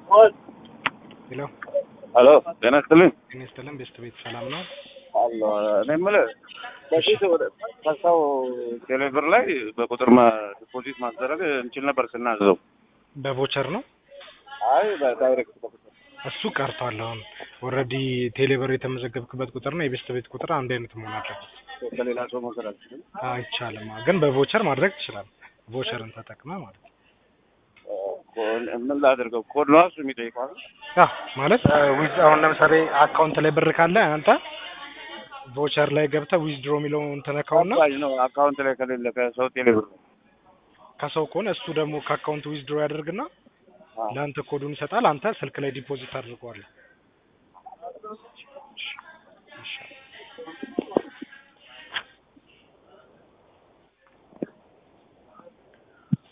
ሄሎ ሄሎ ጤና ይስጥልኝ። ጤና ይስጥልን። ቤስት ቤት ሰላም ነው? አሎ እኔ የምልህ በፊት ወደ ከሰው ቴሌብር ላይ በቁጥር ዲፖዚት ማስደረግ እንችል ነበር ስናዘው። በቮቸር ነው አይ በዳይሬክት በቁጥር እሱ ቀርቷል። አሁን ኦልሬዲ ቴሌብር የተመዘገብክበት ቁጥርና የቤስት ቤት ቁጥር አንድ አይነት መሆን አለበት። ከሌላ ሰው መውሰድ አልችልም። አይቻልም። ግን በቮቸር ማድረግ ትችላለህ። ቮቸርን ተጠቅመ ማለት ነው። ምን ላድርገው? ኮድ ነው እሱ የሚጠይቀው። ያ ማለት ዊዝ አሁን ለምሳሌ አካውንት ላይ ብር ካለ አንተ ቮቸር ላይ ገብተህ ዊዝድሮ የሚለውን ተነካውና አባጅ ነው አካውንት ላይ ከሌለ ከሰው ቴሌብር ነው። ከሰው ከሆነ እሱ ደግሞ ከአካውንት ዊዝድሮ ያደርግና ለአንተ ኮዱን ይሰጣል። አንተ ስልክ ላይ ዲፖዚት አድርገዋለህ።